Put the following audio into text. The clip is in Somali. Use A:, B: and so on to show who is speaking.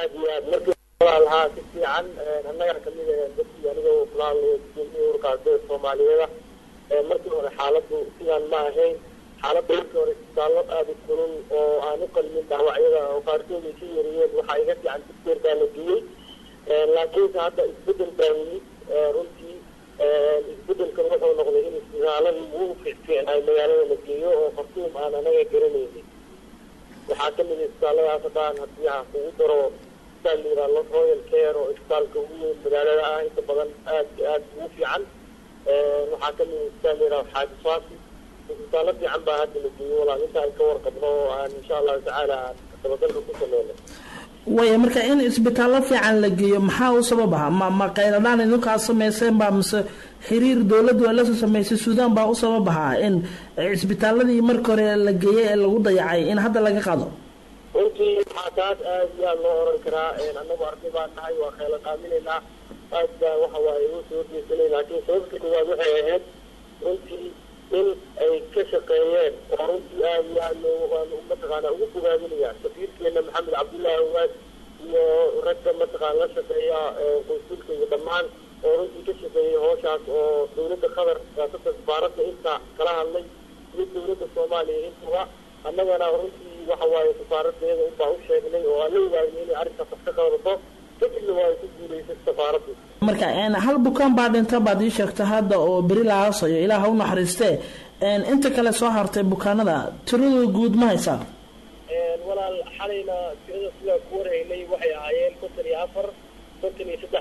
A: aad iyo aad markii walaalahaa si fiican annaga kamid dadkii aniga walaalayo gudoomiye urka ardayda soomaaliyeeda markii hore xaaladdu sidaan ma ahayn xaaladda markii hore isbitaallo aada u kulul oo aan u qalmin dhaawacyada oo qaarkood ay ka yariyeen waxaa iga fiican dicteer baa la geeyey laakiinse hadda isbedel baa yimid runtii isbedelkan wuxuu noqday in isbitaaladii ugu fiicfiicnaay magaalada la geeyo oo khartuum aan anaga garanaynin waxaa kamid a isbitaalladaas haddaan haddii aan kugu daro isbitaal la yidhaha royal care oo isbitaalka ugu weyn magaalada ah inta badan aad aad ugu fiican waxaa kamid a isbitaal la yidhaha xaaji faasi isbitaallo fiican baa hadda la geeyo walaal inta aan ka warqabno oo aan insha allahu tacaala aan dabagalka ku sameyno
B: way marka in isbitaallo fiican la geeyo maxaa u sabab aha ma ma qayladhaan idinkaa samayseen baa mise xiriir dowladdu ay lasoo samaysay suudaan baa u sabab ahaa in cisbitaaladii marka hore la geeyey ee lagu dayacay in hadda laga qado
A: runtii waxaa taas aad iyo aad loo oran karaa annagu arday baan nahay waa khayla qaaminaynaa aad baa waxa waaye u soo horjeesanay laakiin sababta koowaad waxay ahayd runtii in ay ka shaqeeyeen oo runtii aad iyo aad loo mataqaana ugu bogaadinaya safiirkeena maxamed cabdullaahi owaad iyo ragga mataqaana la shaqeeya qunsulka iyo dhammaan oo runtii ka shaqeeyay hooshaas oo dowladda qatar siyaasada safaaradda inta kala hadlay iyo dowladda soomaaliya intaba annagana runtii waxa waaye safaaradeeda unbaa u sheegnay oo aan la ogaanay inay arrinkaas wax ka qaadato kadibna waa ay ku guulaysay safaaraddu
B: marka hal bukaan baa dhinta baad ii sheegta hadda oo beri la haasayo ilaah ha u naxariistee inta kale soo hartay bukaanada tiradooda guud ma haysaa
A: walaal xalayna tirada sidaa ku warhaynay waxay ahaayeen konton iyo afar konton iyo saddex